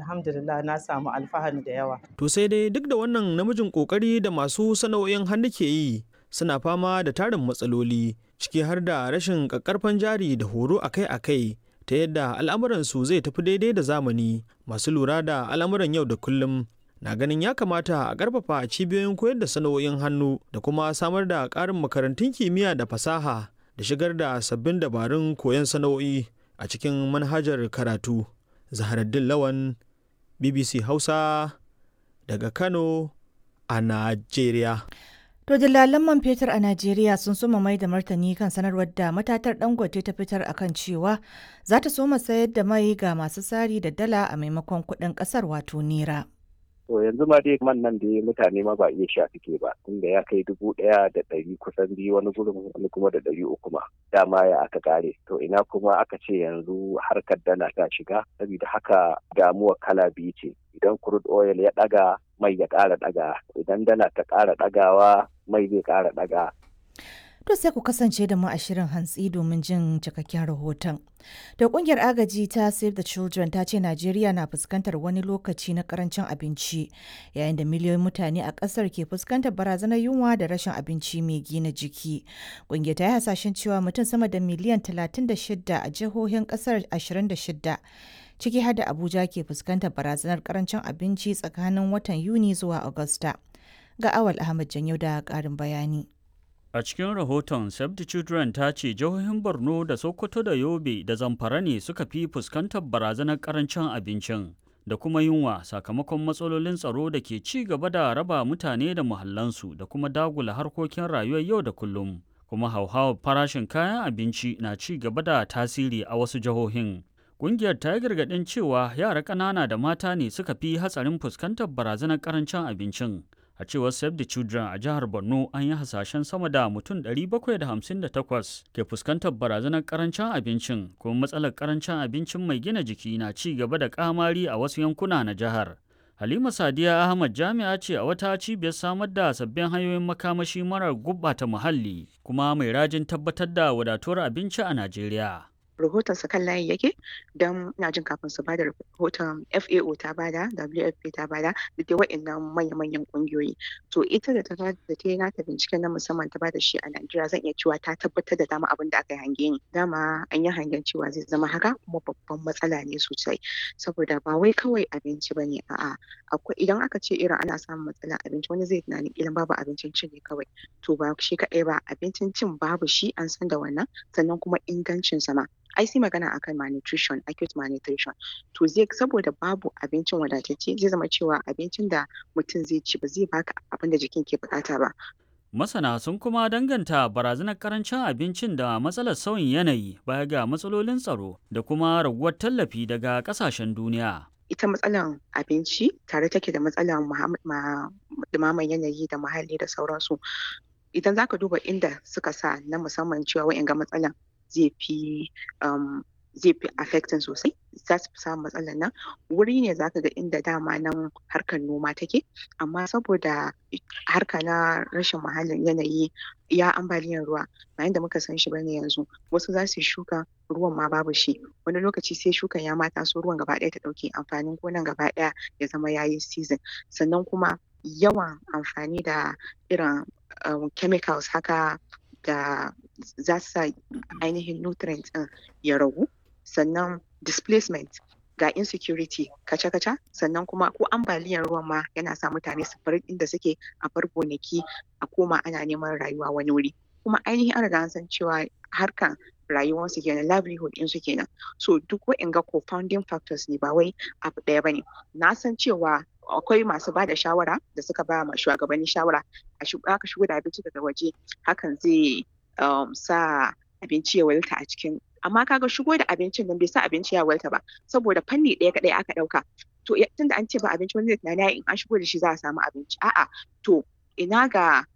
alhamdulillah na samu alfahari da yawa To sai dai duk da wannan namijin ƙoƙari da masu sana'o'in hannu ke yi suna fama da tarin matsaloli ciki har da rashin ƙaƙƙarfan jari da horo akai-akai ta yadda al'amuransu zai tafi daidai da zamani masu lura da al'amuran yau da kullum na ganin ya kamata a ƙarfafa cibiyoyin koyar da sana'o'in hannu da kuma samar da ƙarin makarantun kimiyya da fasaha da shigar da sabbin dabarun koyon sana'o'i a cikin manhajar karatu zaharaddin lawan bbc hausa daga kano a najeriya To dillalan man fetur a Najeriya sun soma mai da martani kan sanarwar da matatar Dangote ta fitar akan cewa za ta soma sayar da mai ga masu sari da dala a maimakon kuɗin ƙasar wato nera. To yanzu ma dai man nan da mutane ma ba iya sha suke ba tunda ya kai dubu ɗaya da ɗari kusan biyu wani gurin wani kuma da ɗari uku ma dama ya aka kare to ina kuma aka ce yanzu harkar dala ta shiga saboda haka damuwa kala biyu ce idan crude oil ya ɗaga mai ya ƙara ɗaga idan dala ta ƙara ɗagawa mai zai ƙara ɗaga To sai ku kasance da mu a shirin hantsi domin jin cikakken rahoton. Da kungiyar agaji ta Save the Children ta ce Najeriya na fuskantar wani lokaci na karancin abinci yayin da miliyoyin mutane a kasar ke fuskantar barazanar yunwa da rashin abinci mai gina jiki. Kungiyar ta yi hasashen cewa mutum sama da miliyan 36 a jihohin kasar 26 ciki har da Abuja ke fuskantar barazanar karancin abinci tsakanin watan Yuni zuwa Agusta. Ga Awal Ahmad Janyo da ƙarin bayani. A cikin rahoton Save the Children ta ce jihohin Borno da Sokoto da Yobe da Zamfara ne suka fi fuskantar barazanar karancin abincin da kuma yunwa sakamakon matsalolin tsaro da ke ci gaba da raba mutane da muhallansu da kuma dagula harkokin rayuwar yau da kullum. Kuma hauhawar farashin kayan abinci na ci gaba da tasiri a wasu jihohin. Ƙungiyar ta yi gargaɗin cewa yara ƙanana da mata ne suka fi hatsarin fuskantar barazanar karancin abincin. a cewar save the children a jihar borno an yi hasashen sama da mutum 758 ke fuskantar barazanar karancin abincin kuma matsalar karancin abincin mai gina jiki na ci gaba da kamari a wasu yankuna na jihar halima sadiya ahmad jami'a ce a wata cibiyar samar da sabbin hanyoyin makamashi marar gubbata muhalli kuma mai rajin tabbatar da wadatuwar abinci a najeriya rahoton sa kan layi yake don ina jin kafin su bada rahoton FAO ta bada WFP ta bada da dai wa'annan manya-manyan kungiyoyi to ita da ta da ta yi nata binciken na musamman ta bada shi a Najeriya zan iya cewa ta tabbatar da dama abin da aka yi hange ni dama an yi hangen cewa zai zama haka kuma babban matsala ne sosai saboda ba wai kawai abinci ba ne a'a akwai idan aka ce irin ana samun matsalar abinci wani zai tunanin ilan babu abincin cin ne kawai to ba shi kaɗai ba abincin cin babu shi an san da wannan sannan kuma ingancin sama ai sai magana akan malnutrition acute malnutrition to zai saboda babu abincin wadatacce zai zama cewa abincin da mutum zai ci ba zai baka abin da jikin ke bukata ba Masana sun kuma danganta barazanar karancin abincin da matsalar sauyin yanayi baya ga matsalolin tsaro da kuma raguwar tallafi daga kasashen duniya. ita matsalar abinci tare take da matsalar dumaman yanayi da muhalli da sauransu idan zaka duba inda suka sa na musamman cewa wa'in ga matsalan zai fi zai fi affecting sosai za su fi samun matsalar nan wuri ne za ka ga inda dama nan harkar noma take amma saboda harka na rashin muhallin yanayi ya ambaliyar ruwa bayan da muka san shi bane yanzu wasu za su shuka ruwan ma babu shi wani lokaci sai shukan ya mata so ruwan gaba ɗaya ta ɗauke amfanin gonan gaba ɗaya ya zama yayi season sannan kuma yawan amfani da irin chemicals haka da za su sa ainihin nutrients ɗin ya ragu sannan displacement ga insecurity kaca-kaca sannan kuma ko ambaliyar ruwan ma yana sa mutane su bar inda suke a bar gonaki a koma ana neman rayuwa wani wuri kuma ainihin an riga an san cewa harkan rayuwarsu kenan livelihood ɗinsu kenan so duk wa'inga co-founding factors ne ba wai abu ɗaya bane na san cewa akwai masu ba da shawara da suka ba ma shugabanni shawara a aka shigo da abinci daga waje hakan zai sa abinci ya walta a cikin amma kaga shigo da abincin nan bai sa abinci ya walta ba saboda fanni ɗaya kaɗai aka ɗauka to tunda an ce ba abinci wani zai tunani in an shigo da shi za a samu abinci a'a to ina ga